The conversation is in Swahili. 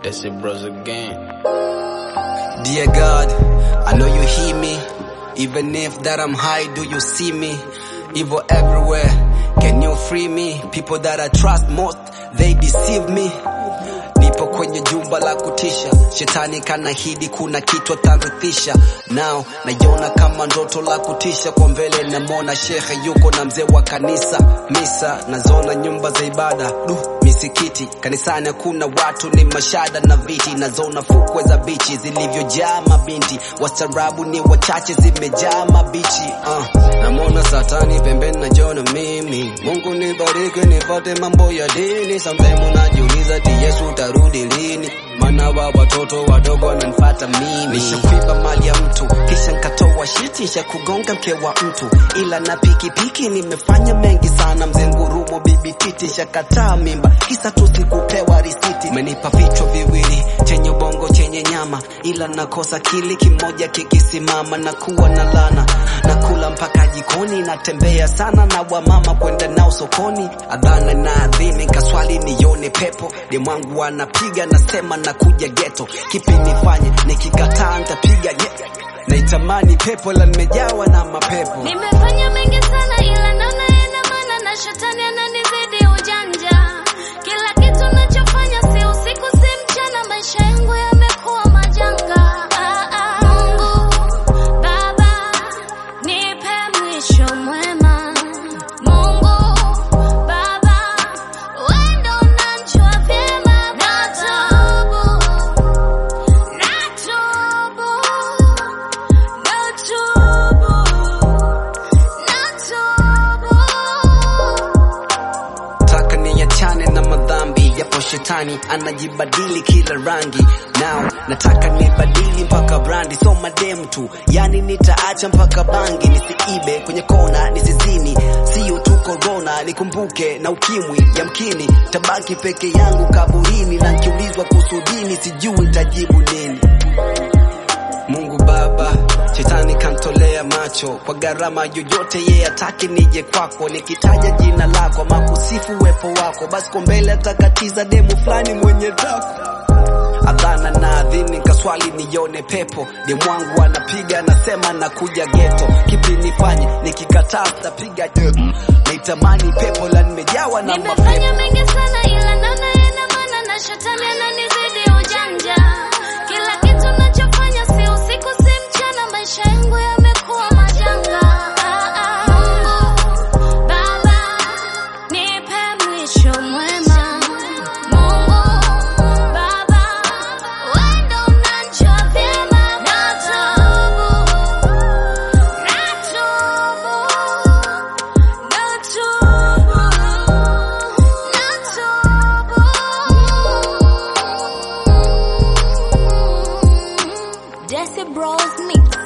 That's it, bros again. Dear God, I know you hear me. Even if that I'm high, do you see me? Evil everywhere, can you free me? People that I trust most, they deceive me. Nipo kwenye jumba la kutisha, shetani kanahidi kuna kitu atarithisha. Now naiona kama ndoto la kutisha, kwa mbele namwona shekhe yuko na mzee wa kanisa. Misa nazona nyumba za ibada, du misikiti kanisani hakuna watu, ni mashada na viti. Nazona fukwe za bichi zilivyojaa mabinti, wastaarabu ni wachache, zimejaa mabichi. Uh, namwona satani pembeni, najiona mimi. Mungu nibariki nipate mambo ya dini. Sometimes unajiuliza ati Yesu utarudi lini? Maana wa watoto wadogo wananifata mimi. Nishakuiba mali ya mtu kisha nkatoa shiti, nisha kugonga mke wa mtu, ila na pikipiki nimefanya mengi sana. Mzee ngurumo bibi titi shakataa mimba, kisa tu sikupewa risiti. Umenipa vichwa viwili chenye ubongo chenye nyama, ila nakosa kili kimoja kikisimama, na kuwa na lana nakula mpaka jikoni, natembea sana na wamama kwenda nao sokoni, adhana na adhini kaswali nione pepo demwangu anapiga nasema nakuja geto, kipi nifanye? Nikikataa ntapiga ye naitamani pepo la nimejawa na mapepo. Nimefanya mengi sana ila naona yana maana na shetani ananizidi ujanja. Kila kitu nachofanya si usiku si mchana, maisha yangu yamekuwa majanga. Ah, ah. Mungu Baba, nipe mwisho mwema. Mungu Baba, wewe ndo unanijua vyema. Natubu, natubu, natubu. taka niachane na madhambi yapo shetani anajibadili kila rangi now nataka nibadili mpaka brandi so madem tu yani nitaacha mpaka bangi nisiibe kwenye kona nisizini sio tu korona nikumbuke na ukimwi yamkini tabaki peke yangu kaburini na nkiulizwa kuhusu dini sijui tajibu nini Mungu Baba, shetani kantolea macho kwa gharama yoyote, yeye ataki nije kwako, nikitaja jina lako ama kusifu uwepo wako, basi kwa mbele atakatiza demu fulani mwenye tako adhana na adhini kaswali nione pepo demwangu anapiga anasema nakuja geto kipi nifanye nikikataa tapiga naitamani pepo la nimejawa na mapepo Nimefanya mengi sana ila naona yana maana na shetani ananizidi ujanja. Kila kitu nachofanya si usiku si mchana, maisha yangu yamekuwa majanga. Ah, ah. Mungu Baba, nipe mwisho mwema. Mungu Baba, wewe ndo unanijua vyema. Natubu, natubu, natubu, natubu. Jesse Bros Mix.